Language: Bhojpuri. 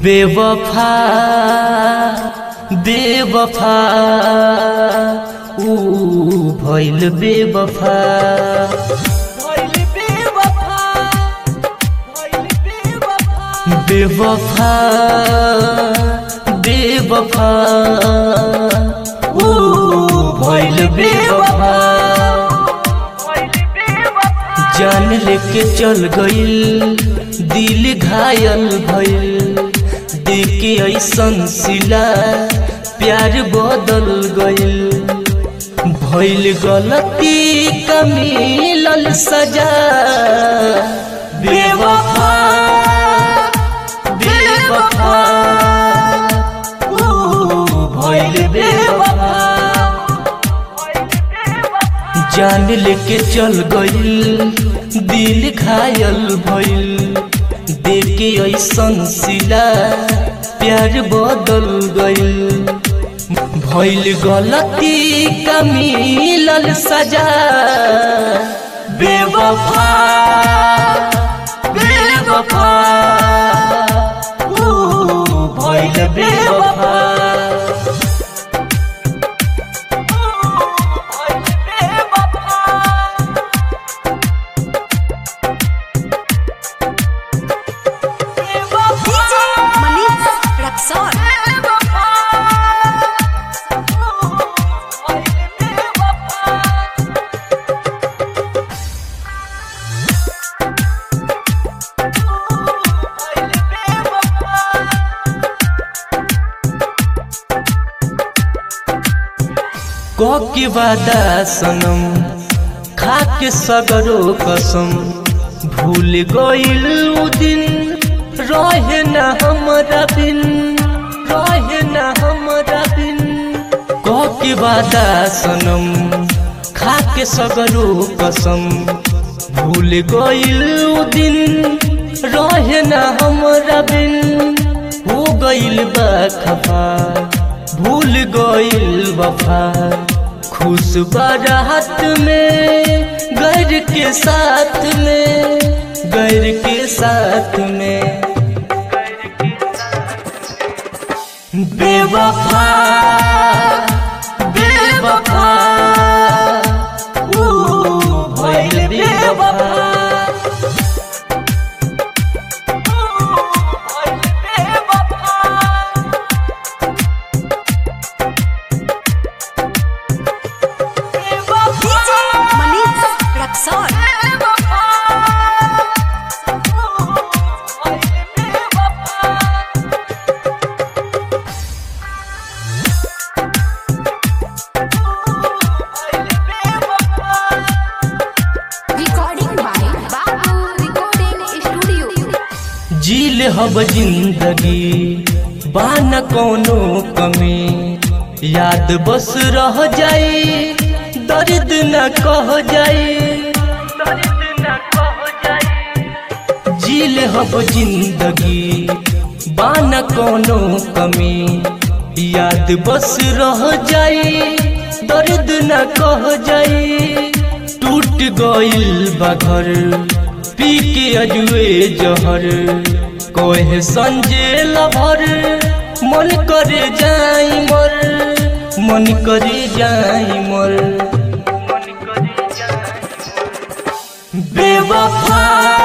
बेवफा बेवफा ऊ भइल बेवफा बेवफा बेवफा ऊ भइल बेवफा जान लेके चल गइल दिल घायल भइल देखे ऐसन सिला प्यार बदल गइल भइल गलती का मिलल सजा बेवफा बेवफा ऊ भइल बेवफा जान लेके चल गइल दिल घायल भइल देखे ऐसन सिला प्यार बदल गइल भइल गलती का मिलल सजा बेवफा बेवफा ऊ भइल बेवफा DJ Manish Raksol. के वादा सनम खा के सगरो कसम भूल गइल उ दिन रहे न हमरा बिन रहे न हमरा बिन के वादा सनम खा के सगरो कसम भूल गइल उ दिन रहे न हमरा बिन हो गइल बा खफा भूल गइल वफा खुश बारात में घर के साथ में घर के साथ में बेवफा बेवफा ऊ भइल बेवफा DJ Manish Raksol. Recording by Babu Recording Studio. जील हब जिंदगी बान कोनो कमी याद बस रह जाई दर्द न कह जाई जील हब जिंदगी बान कोनो कमी याद बस रह जाई दर्द न कह जाई टूट गइल बा घर पी के अजुए जहर कोहे संजे लभर मन करे जाई मर मन करे जाई मर बेवफा